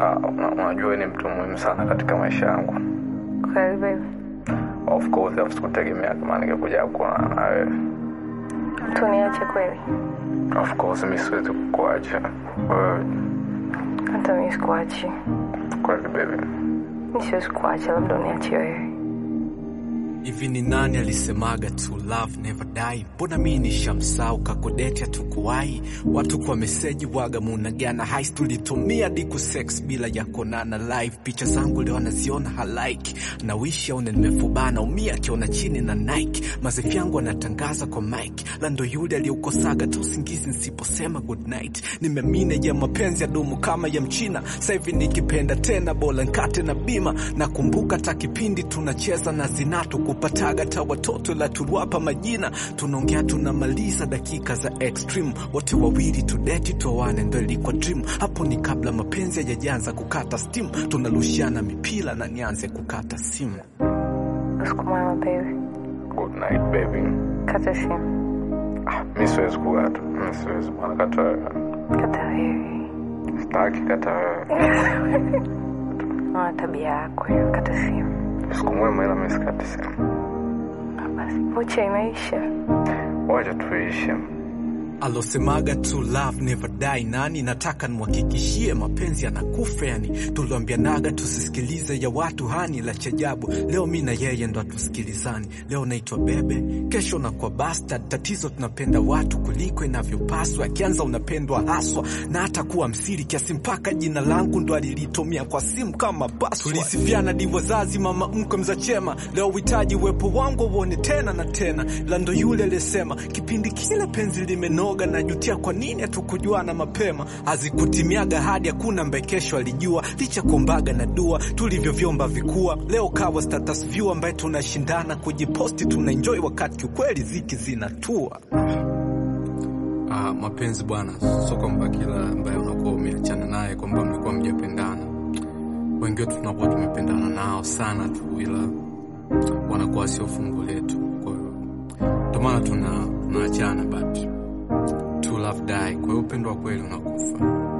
Ah, una- unajua wewe ni mtu muhimu sana katika maisha yangu. Kweli baby, Of course, alafu sikutegemea kama ningekuja kuonana na wewe. tuniache kweli? Of course, mi siwezi kukuacha wewe. Hata mimi sikuachi, Kweli baby. mi siwezi kuacha, labda uniache wewe. Hivi ni nani alisemaga to love never die? Mbona mi nishamsau kakodeti hatukuwahi watu kwa meseji waga munagana hais tulitumia diku sex bila ya konana live. Picha zangu leo anaziona halaiki na wishi aone nimefubana umia akiona chini na Nike. Mazefi yangu anatangaza kwa mike lando yule aliyeukosaga tu usingizi nsiposema good night. Nimemine ya mapenzi ya dumu kama ya mchina sasa hivi nikipenda tena bola nkate na bima nakumbuka ta kipindi tunacheza na zinatu kupataga ta watoto la turuapa majina tunaongea tunamaliza dakika za extreme wote wawili tudeti tuoane ndo ilikuwa dream hapo ni kabla mapenzi hayajaanza kukata steam tunarushiana mipira na nianze kukata simu Usiku mwema baby, Good night baby. kata simu, Ah, mi siwezi kukata. Mi siwezi bwana, kata wewe. kata wewe. Sitaki kata wewe. Ona tabia yako hiyo, kata simu. Siku mwema, ila mi sikati simu. Ah, Basi vocha imeisha. Wacha tuishi. alosemaga to love never die nani nataka nimhakikishie mapenzi yanakufa yani tuliambianaga tusisikilize ya watu hani la chajabu leo mi na yeye ndo hatusikilizani leo naitwa bebe kesho nakuwa bastard tatizo tunapenda watu kuliko inavyopaswa akianza unapendwa haswa na hata kuwa msiri kiasi mpaka jina langu ndo alilitumia kwa simu kama password. tulisifiana di wazazi mama mkwe mzachema leo uhitaji uwepo wangu uone tena na tena la ndo yule alisema kipindi kile penzi limenoga najutia kwa nini hatukujuana mapema hazikutimiaga hadi hakuna mbaye kesho alijua licha kuombaga na dua tulivyovyomba vikua leo kawa status view ambaye tunashindana kujiposti tunaenjoy wakati kiukweli ziki zinatua Ah, mapenzi bwana, sio kwamba kila ambaye unakuwa umeachana naye kwamba mlikuwa mjapendana. Wengi wetu tunakuwa tumependana nao sana tu, ila wanakuwa sio fungu letu. Kwa hiyo ndio maana tuna tunaachana, but to love die. Kwa hiyo upendo wa kweli unakufa.